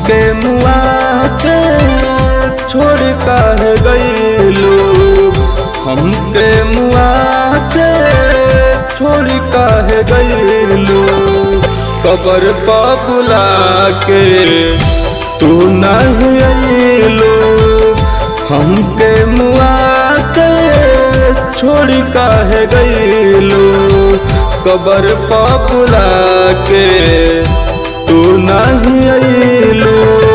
हमके मुआ के छोड़ काहे गईलू हमके मुआ के छोड़ काहे गईलू कबर पा बुला के तू नहीं अइलू हमके मुआ के छोड़ काहे गईलू कबर पा बुला के तू नहीं अइलू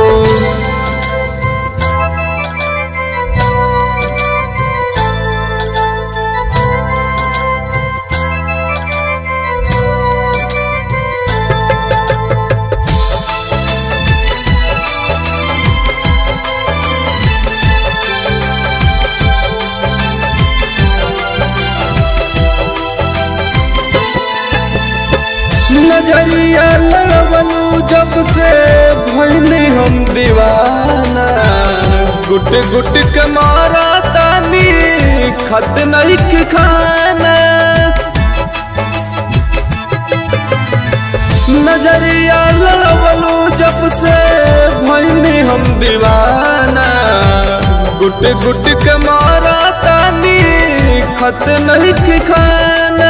नजरिया लड़बलू जब से भैनी हम दीवाना गुट गुट के मारा तानी खत नहीं के खाना नजरिया लड़बलू जब से भैनी हम दीवाना गुट गुट के मारा तानी खत नहीं के खाना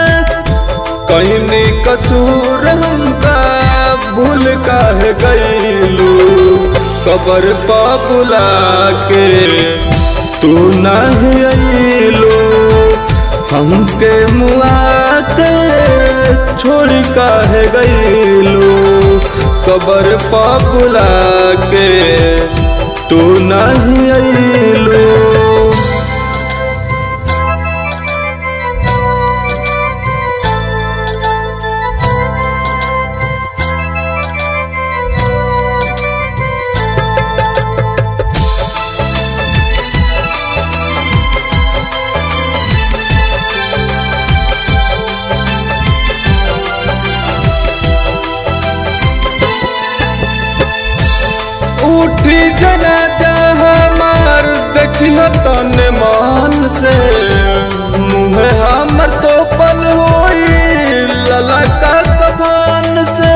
कहनी कसूर हमका भूल काहे गईलू कबर पा बुला के तू नहीं अइलू हमके मुआ के छोड़ काहे गईलू कबर पा बुला के तू नहीं अइलू उठी जना हमार देखियो तन मान से मुँह हमर तो पल होई ललका कफान से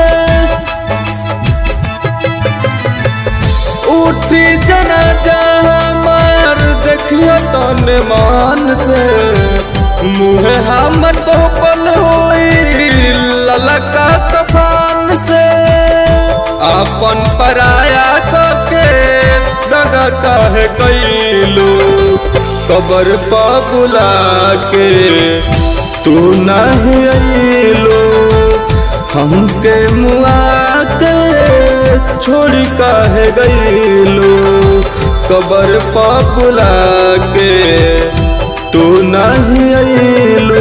उठी जना हमार देखियो तन मान से मुँह हमर तो पल होई ललका कफान से अपन पराया के दगा काहे कैलू कबर पा बुला के तू नहीं अइलू हमके मुआ के छोड़ काहे गईलू कबर पा बुला के तू नहीं अइलू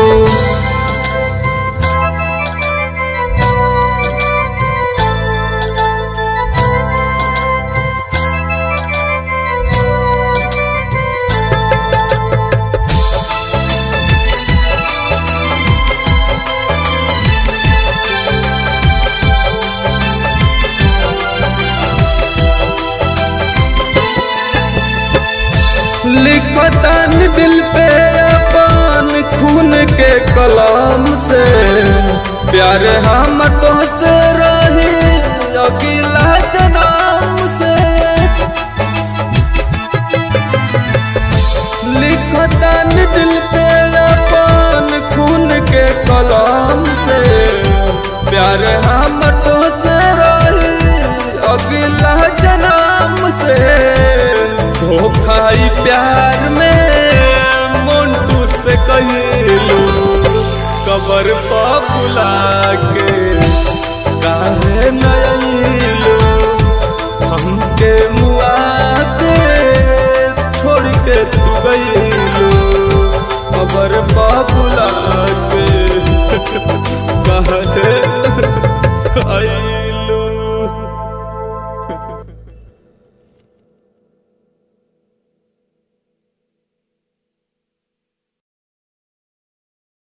लिखतन दिल पे अपन खून के कलाम से प्यार हम तो से रही अगला जनाम से लिखतन दिल पे अपन खून के कलाम से प्यार हम तो से रही अगला जनाम से धोखाई प्यार में मोन्टू से कहिलू कबर पा बुला के काहे नया